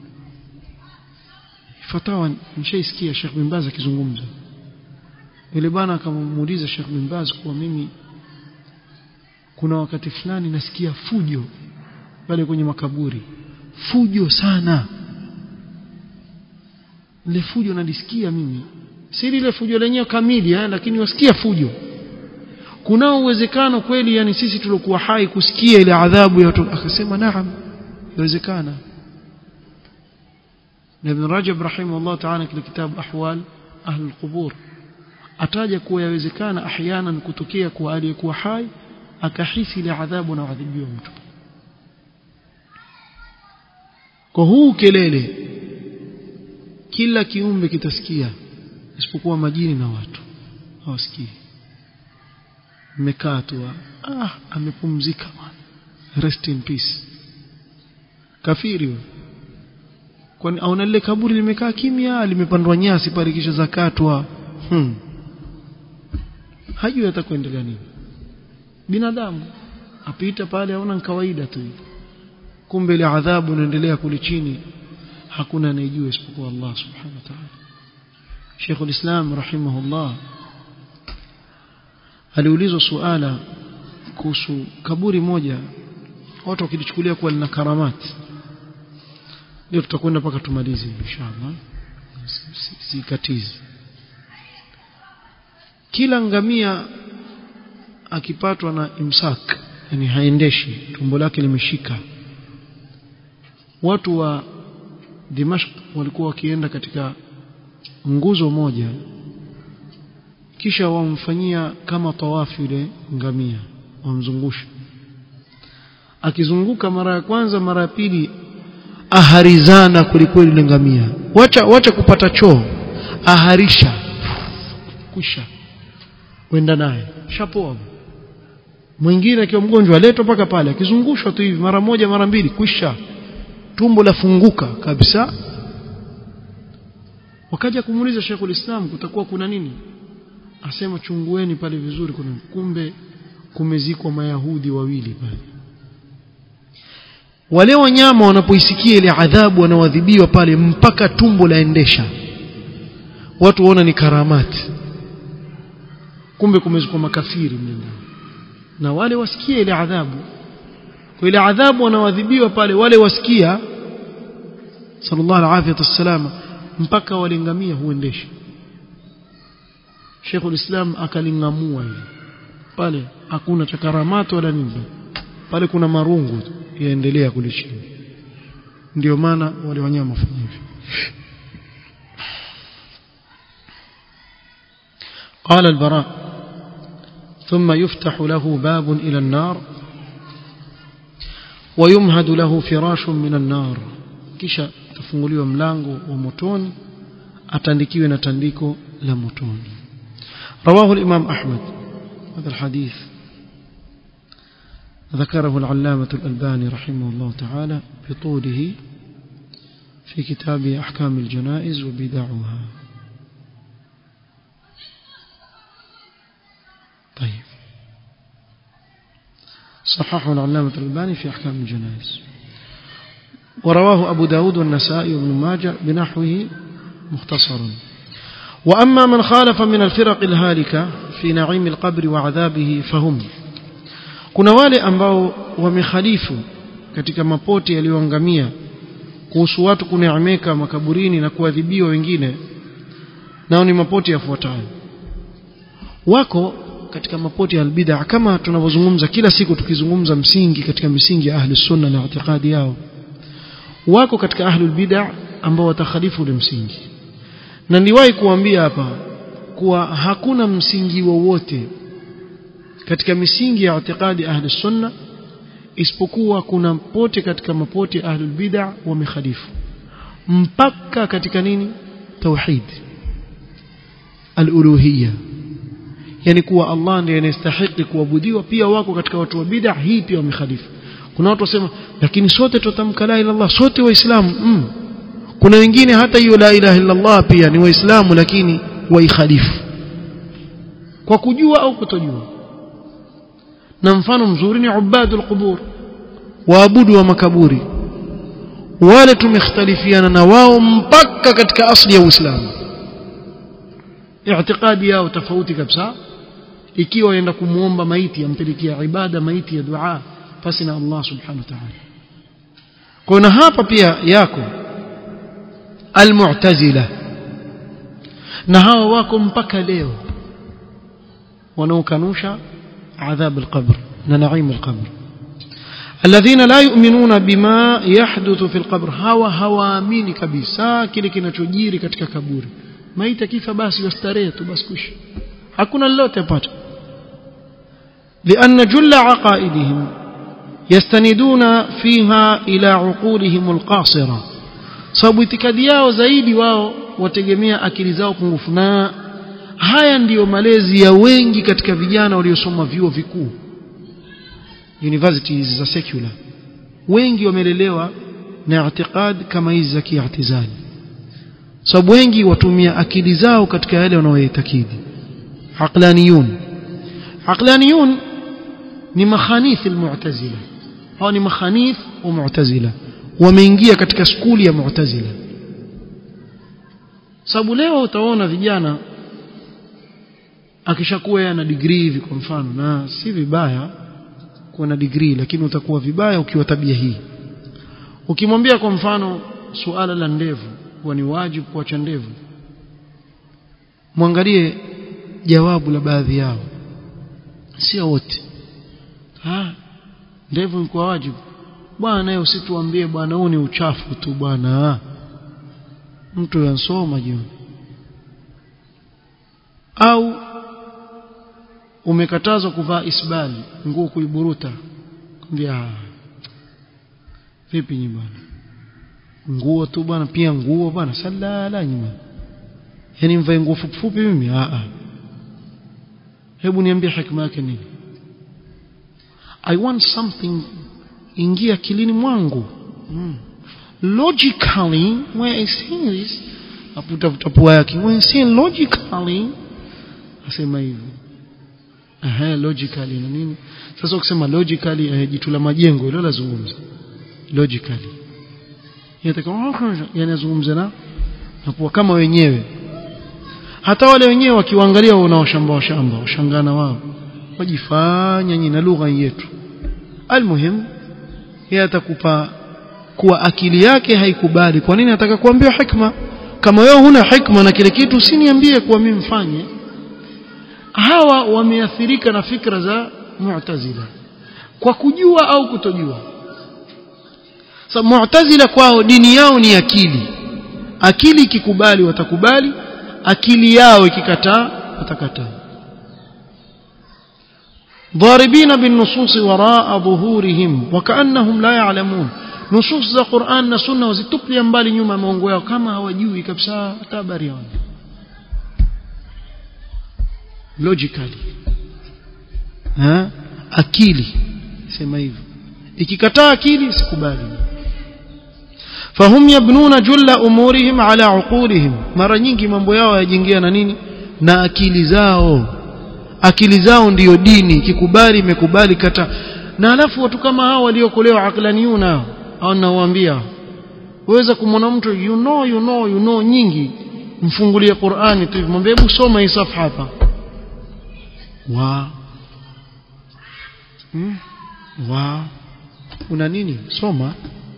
fatawa nishaisikia Sheikh bin Baz akizungumza yule bwana akamuuliza Sheikh bin Baz kuwa mimi kuna wakati fulani nasikia fujo pale kwenye makaburi fujo sana ile fujo nalisikia mimi si ile fujo lenyewe kamili eh, lakini wasikia fujo kunao uwezekano kweli yani sisi tuliokuwa hai kusikia ile adhabu ya watu akasema naam inawezekana na Ibn Rajab rahimahullah ta'ala kile kitabu ahwal ahli alqubur ataja kuwa yawezekana ahyanan kutokea kwa aliyekuwa hai akahisi ile adhabu na adhibiwa mtu kwa huu kelele kila kiumbe kitasikia isipokuwa majini na watu hawasikii mmekaa tu ah amepumzika bwana rest in peace kafiri wewe kwani auna lile kaburi limekaa kimya limepandwa nyasi pale kisha zakatwa hmm. hajui atakuendelea nini binadamu apita pale aona kawaida tu kumbe ile adhabu inaendelea kule chini hakuna anayejua isipokuwa Allah subhanahu wa ta'ala Sheikh al-Islam rahimahullah aliulizwa suala kuhusu kaburi moja watu wakilichukulia kuwa lina karamati leo tutakwenda mpaka tumalize inshallah sikatizi si, si kila ngamia akipatwa na imsak yani haendeshi tumbo lake limeshika watu wa Dimashq walikuwa wakienda katika nguzo moja kisha wamfanyia kama tawafu yule ngamia wamzungusha akizunguka mara ya kwanza mara ya pili aharizana kulikweli yule ngamia wacha wacha kupata choo aharisha kusha wenda naye shapoa mwingine akiwa mgonjwa aletwa mpaka pale akizungushwa tu hivi mara moja mara mbili kwisha tumbo lafunguka kabisa wakaja kumuuliza Sheikhul Islam kutakuwa kuna nini asema chungueni pale vizuri kuna kumbe kumezikwa mayahudi wawili pale wale wanyama wanapoisikia ile adhabu wanaoadhibiwa pale mpaka tumbo laendesha watu waona ni karamati kumbe kumezikwa makafiri mlindani na wale wasikia ile adhabu kwa ile adhabu wanaoadhibiwa pale wale wasikia sallallahu alaihi wasallam mpaka walingamia huendesha Sheikh ulislam akalingamua hivi pale hakuna cha karamati wala nini pale kuna marungu yaendelea kule chini ndio maana wale wanyama wafanya hivyo قال البراء ثم يفتح له باب إلى النار ويمهد له فراش من النار kisha tafunguliwa mlango wa motoni atandikiwe na tandiko la motoni رواه الإمام أحمد هذا الحديث ذكره العلامة الألباني رحمه الله تعالى بطوله في كتاب أحكام الجنائز وبدعها طيب صححه العلامة الألباني في أحكام الجنائز ورواه أبو داود والنسائي وابن ماجه بنحوه مختصرا وأما من خالف من الفرق الهالكة في نعيم القبر وعذابه فهم kuna wale ambao wamekhalifu katika mapoti yaliyoangamia kuhusu watu kuneemeka makaburini na kuadhibiwa wengine nao ni mapoti yafuatayo wako katika mapoti ya albid'a kama tunavyozungumza kila siku tukizungumza msingi katika misingi ya ahli sunna na itikadi yao wako katika ahli bid'a ambao watakhalifu ule msingi na niliwahi kuambia hapa kuwa hakuna msingi wowote katika misingi ya itikadi ahli sunna isipokuwa kuna pote katika mapoti ya ahli bid'a wamekhalifu mpaka katika nini tauhid al-uluhiyya yani kuwa Allah ndiye anastahili kuabudiwa pia wako katika watu wa bid'a hii pia wamekhalifu kuna watu wasema lakini sote tutamka la ilaha illallah sote waislamu mm. kuna wengine hata hiyo la ilaha illallah pia ni waislamu lakini waikhalifu kwa kujua au kutojua na mfano mzuri ni ubadul qubur waabudu wa makaburi wale tumekhtalifiana na wao mpaka katika asli ya Uislamu i'tiqadi yao tofauti kabisa ikiwa waenda kumuomba maiti ampelekea ibada maiti ya dua pasi na Allah subhanahu wa ta'ala kwa na hapa pia yako almu'tazila na hawa wako mpaka leo wanaokanusha adhab alqabr na naim alqabr الذين لا يؤمنون بما يحدث في القبر hawa hawaamini kabisa kile kinachojiri katika kaburi maiti kifa basi wastarehe tu basi kushi hakuna lolote apata لأن جل عقائدهم يستندون فيها إلى عقولهم القاصرة sababu itikadi yao zaidi wao wategemea akili zao pungufu na haya ndiyo malezi ya wengi katika vijana waliosoma vyuo vikuu universities za secular wengi wamelelewa na i'tiqad kama hizi za kiatizali sababu wengi watumia akili zao katika yale wanayoitakidi aqlaniyun aqlaniyun ni makhanith almu'tazila hao ni makhanith wa mu'tazila wameingia katika skuli ya mu'tazila sababu leo utaona vijana akishakuwa ana degree hivi kwa mfano na si vibaya kuwa na degree lakini utakuwa vibaya ukiwa tabia hii ukimwambia kwa mfano suala la ndevu kuwa ni wajibu kuacha ndevu mwangalie jawabu la baadhi yao sio wote ah ndevu ni kwa wajibu bwana naye usituambie bwana huu ni uchafu tu bwana mtu yansoma jioni au umekatazwa kuvaa isbali nguo kuiburuta kwambia vipi nyinyi bwana nguo tu bwana pia nguo bwana salala nyinyi yani mvae nguo fupi fupi mimi a a hebu niambie hikma yake nini i want something ingia kilini mwangu mm. logically when i see this aputa pua yake when I see logically asema hivyo aha logically na nini sasa ukisema logically eh, jitu la majengo hilo lazungumza logically yatakuwa yanazungumza na nakuwa kama wenyewe hata wale wenyewe wakiwaangalia unaoshamba washamba washangana wao wajifanya nyinyi na lugha yetu almuhim yeye atakupa kuwa akili yake haikubali kwa nini nataka kuambiwa hikma kama wewe huna hikma na kile kitu usiniambie kuwa mimi mfanye hawa wameathirika na fikra za mu'tazila kwa kujua au kutojua sa mu'tazila kwao dini yao ni akili akili ikikubali watakubali akili yao ikikataa watakataa ضاربين بالنصوص وراء ظهورهم وكأنهم لا يعلمون نصوص za Qur'an na Sunna wazituplia mbali nyuma maongo yao kama hawajui kabisa hata habari yao logically ha akili sema hivyo ikikataa akili sikubali fahum yabnuna julla umurihim ala uqulihim mara nyingi mambo yao yajengea na nini na akili zao akili zao ndiyo dini ikikubali imekubali kata na alafu watu kama hao waliokolewa aqlaniyuna au nawaambia waweza kumwona mtu you know you know you know nyingi mfungulie Qur'ani tu mwambie hebu soma hii safha hapa wa hmm? wa una nini soma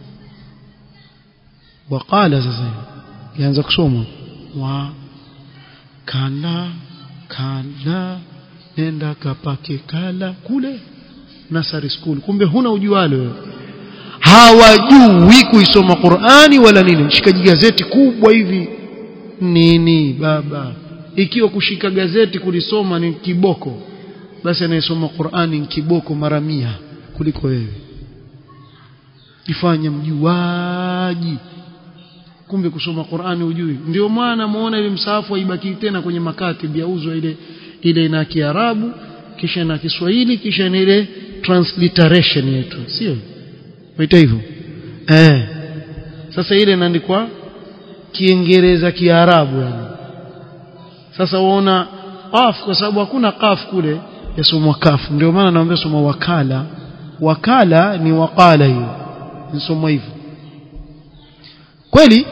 waqala sasa yaanza kusoma wa kala kala nenda kapake kala kule nasari school kumbe huna ujualo wewe hawajui kuisoma Qur'ani wala nini shikaji gazeti kubwa hivi nini baba ikiwa kushika gazeti kulisoma ni kiboko basi anayesoma Qur'ani ni kiboko mara mia kuliko wewe ifanye mjuaji kumbe kusoma Qur'ani ujui ndio maana muona ile msahafu haibaki tena kwenye makatibi yauzwa ile ile na Kiarabu kisha na Kiswahili kisha na ile transliteration yetu sio waita hivyo eh sasa ile inaandikwa Kiingereza Kiarabu yani sasa waona qaf kwa sababu hakuna qaf kule yasomwa kafu ndio maana naomba soma wakala wakala ni waqala hiyo nisomwa hivyo kweli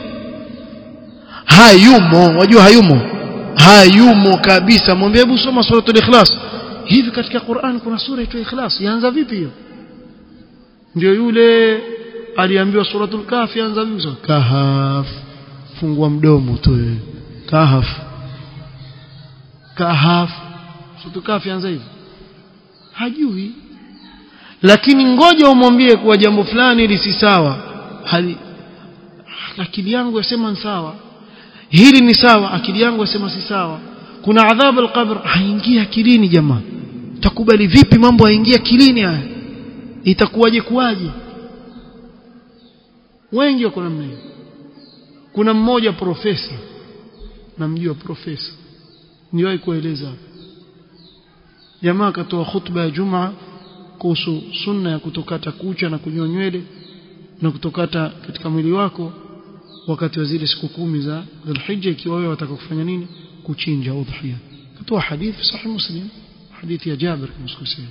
hayumo wajua hayumo hayumo kabisa mwambie hebu soma suratul ikhlas hivi katika Qur'an kuna sura itwa ikhlas yaanza vipi hiyo ndio yule aliambiwa suratul kahf yaanza vipi kahaf fungua mdomo tu wewe kahaf kahaf suratul kahf yaanza hivi hajui lakini ngoja umwambie kuwa jambo fulani hili si sawa hali akili yangu yasema ni sawa hili ni sawa akili yangu yasema si sawa kuna adhabu alqabr haingia akilini jamaa takubali vipi mambo haingia akilini haya itakuwaje kuwaje wengi wako namna hiyo kuna mmoja profesa namjua profesa niwahi kueleza jamaa akatoa khutba ya jumaa kuhusu sunna ya kutokata kucha na kunyoa nywele na kutokata katika mwili wako wakati wa zile siku kumi za Dhulhijja ikiwa wewe wataka kufanya nini kuchinja udhiya katoa hadithi sahih muslim hadithi ya Jabir kumsikia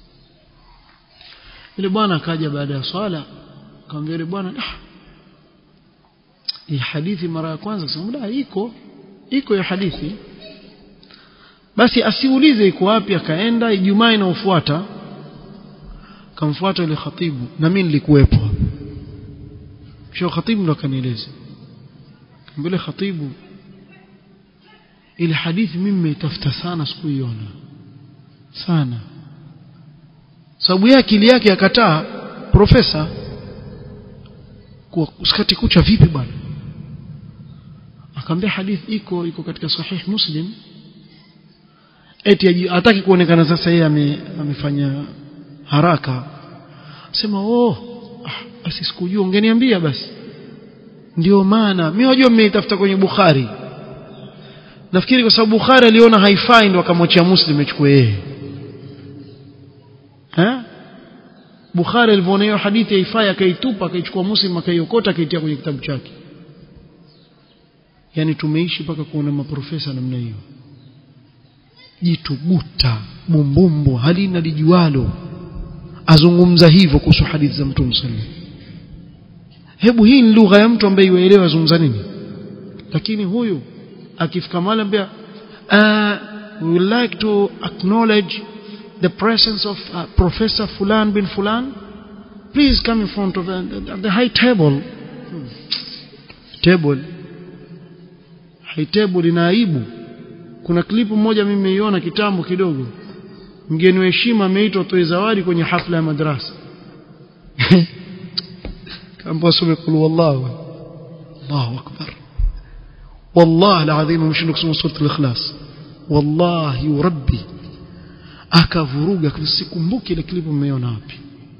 yule bwana akaja baada ya swala akamwambia yule bwana ah hii hadithi mara ya kwanza akasema iko iko ya hadithi basi asiulize iko wapi akaenda Ijumaa inayofuata kamfuata yule khatibu na mimi nilikuwepo sio khatibu ndo akanieleza mbele khatibu ile hadithi mimi nimeitafuta sana sikuiona sana sababu yake akili yake akataa profesa kwa usikati kucha vipi bwana akamwambia hadithi iko iko katika sahih muslim eti hataki kuonekana sasa yeye ame, amefanya haraka sema oh ah, basi sikujua ungeniambia basi ndio maana mimi wajua mmeitafuta kwenye Bukhari nafikiri kwa sababu Bukhari aliona haifai ndo akamwachia Muslim achukue yeye eh Bukhari alivyoona hiyo hadithi haifai akaitupa akaichukua Muslim akaiokota akaitia kwenye kitabu chake yani tumeishi mpaka kuona maprofesa namna hiyo jituguta bumbumbu halina lijualo azungumza hivyo kuhusu hadithi za Mtume sallallahu hebu hii ni lugha ya mtu ambaye yuelewa azungumza nini lakini huyu akifika mahali ambia uh, we would like to acknowledge the presence of uh, professor fulan bin fulan please come in front of uh, the high table hmm. table high table ina aibu kuna klipu moja mimi nimeiona kitambo kidogo mgeni wa heshima ameitwa toe zawadi kwenye hafla ya madrasa kamba asome kul wallahu Allahu akbar wallahi alazim mshindo kusoma sura al-ikhlas wallahi rabbi akavuruga sikumbuki ile klipu mmeiona wapi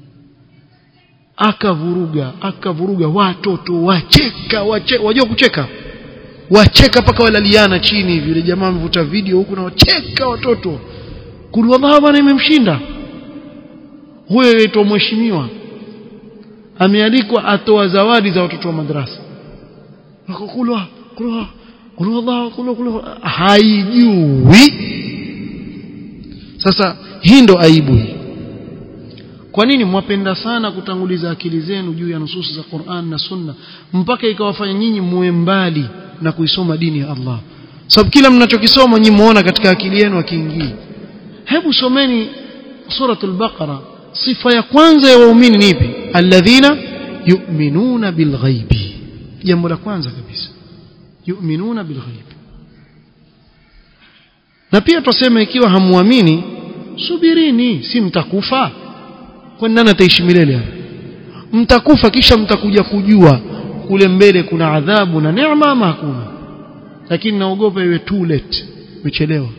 akavuruga akavuruga watoto wacheka wacheka wajua kucheka wacheka paka walaliana chini hivi yule jamaa amevuta video huku na wacheka watoto kulwadha bwana imemshinda huyo yaitwa mheshimiwa amealikwa atoa zawadi za watoto wa madrasa wakokulwa kulwa kulwa kulwa kulwa haijui sasa hii ndo aibu hii kwa nini mwapenda sana kutanguliza akili zenu juu ya nususi za Qur'an na Sunna mpaka ikawafanya nyinyi muwe mbali na kuisoma dini ya Allah sababu kila mnachokisoma nyinyi muona katika akili yenu akiingia hebu someni suratul baqara sifa ya kwanza ya waumini ni ipi alladhina yu'minuna bilghaibi jambo la kwanza kabisa yu'minuna bilghaibi na pia tuseme ikiwa hamuamini subirini si mtakufa kwani nani ataishi milele mtakufa kisha mtakuja kujua kule mbele kuna adhabu na neema ama hakuna lakini naogopa iwe too late umechelewa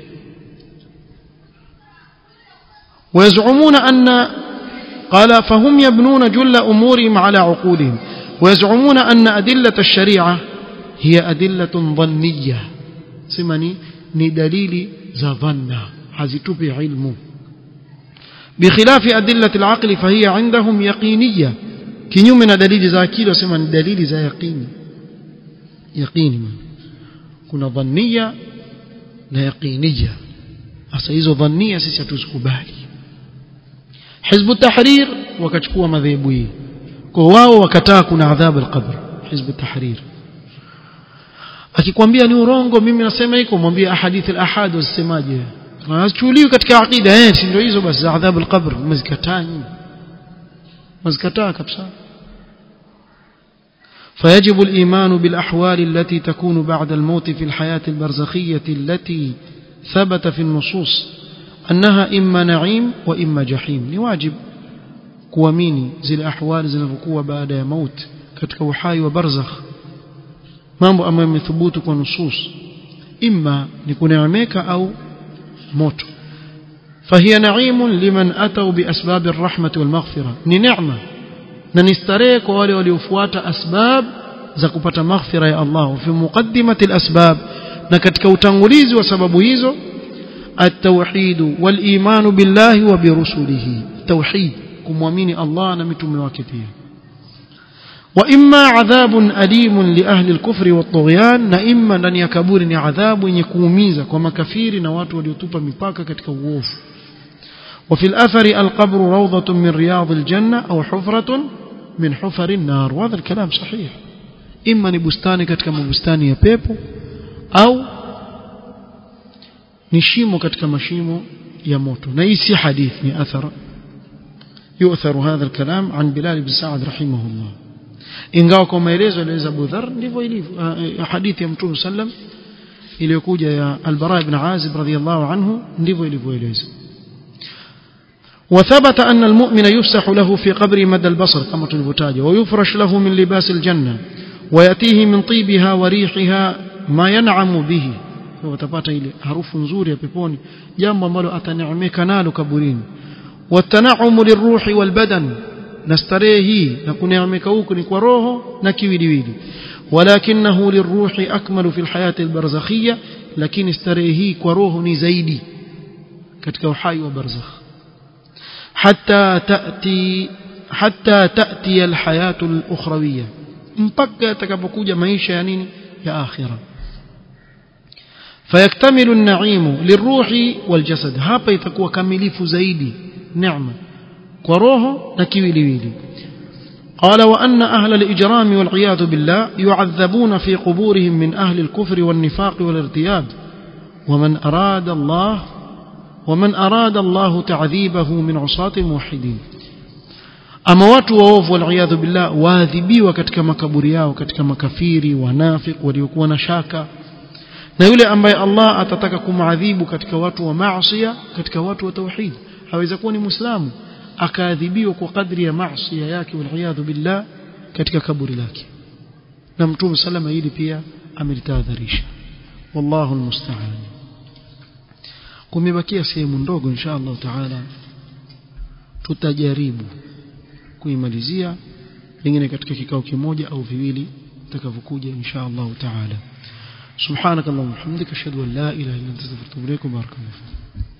ويزعمون أن قال فهم يبنون جل أمورهم على عقولهم ويزعمون أن أدلة الشريعة هي أدلة ظنية سمني ندليل زظنة حزتب علم بخلاف أدلة العقل فهي عندهم يقينية كنيومنا دليل زاكيل وسمن دليل زا يقين يقين كنا ظنية لا يقينية أسا hizo ظنية sisi hatuzikubali حزب التحرير wakachukua madhehebu hii kwa wao wakataa kuna adhabu al-qabr hizb tahrir akikwambia ni urongo mimi nasema hiko mwambie ahadith al-ahad wasemaje wanachukuliwa katika aqida eh si ndio hizo basi za adhabu al-qabr mzikataa nyinyi mzikataa kabisa فيجب الإيمان بالأحوال التي تكون بعد الموت في الحياة البرزخية التي ثبت في النصوص أنها إما نعيم وإما جحيم نواجب kuamini zile ahwali zinavyokuwa baada ya maut katika uhai wa barzakh mambo ambayo yamethubutu kwa nusus imma ni kuneemeka au moto فهي نعيم لمن أتوا بأسباب الرحمة والمغفرة ni neema na ni starehe kwa wale waliofuata asbab za kupata maghfira ya Allah fi muqaddimati al-asbab na katika utangulizi wa sababu hizo at-tauhid wal-iman billahi wa bi rusulihi tauhid kumwamini Allah na mitume wake pia wa imma adhabun alimun li ahli al-kufri wat-tughyan na imma ndani ya kaburi ni adhabu yenye kuumiza kwa makafiri na watu waliotupa mipaka katika uovu وفي الأثر القبر روضة من رياض الجنة أو حفرة من حفر النار وهذا الكلام صحيح إما نبستاني katika mabustani ya pepo au ni shimo katika mashimo ya moto na hii si hadith ni athar يؤثر هذا الكلام عن بلال بن سعد رحمه الله ingawa kwa maelezo aliweza Abu Dharr ndivyo ilivyo hadithi ya Mtume sallam iliyokuja ya Al-Bara ibn Azib radhiyallahu anhu ndivyo ilivyoeleza وثبت أن المؤمن يفسح له في قبر مدى البصر كما تلفتاج ويفرش له من لباس الجنة ويأتيه من طيبها وريحها ما ينعم به watapata ile harufu nzuri ya peponi jambo ambalo ataneemeka nalo kaburini watanaumu liruhi walbadan na starehe hii na kuneemeka huku ni kwa roho na kiwiliwili walakinahu liruhi akmalu fi alhayati albarzakhiyya lakini starehe hii kwa roho ni zaidi katika uhai wa barzakh حتى تأتي حتى تأتي الحياة الأخروية mpaka yatakapokuja maisha ya nini ya akhira فيكتمل النعيم للروح والجسد hapa itakuwa kamilifu zaidi neema kwa roho na kiwiliwili قال وأن أهل الإجرام والعياذ بالله يعذبون في قبورهم من أهل الكفر والنفاق والارتياب ومن أراد الله ومن أراد الله تعذيبه من عصاة الموحدين ama watu waovu waliyadhu billah waadhibiwa katika makaburi yao katika makafiri wanafik waliokuwa na shaka na yule ambaye Allah atataka kumadhibu katika watu wa maasiya katika watu wa tauhid haweza kuwa ni muislamu akaadhibiwa kwa kadri ya maasiya yake waliyadhu billah katika kaburi lake na mtume salama hili pia amelitahadharisha wallahu almusta'an kumebakia sehemu ndogo insha Allah taala tutajaribu kuimalizia pengine katika kikao kimoja au viwili takavyokuja insha Allah taala subhanakallahumma hamdika ashhadu an la ilaha illa anta astaghfiruka wa atubu ilaik barakallahu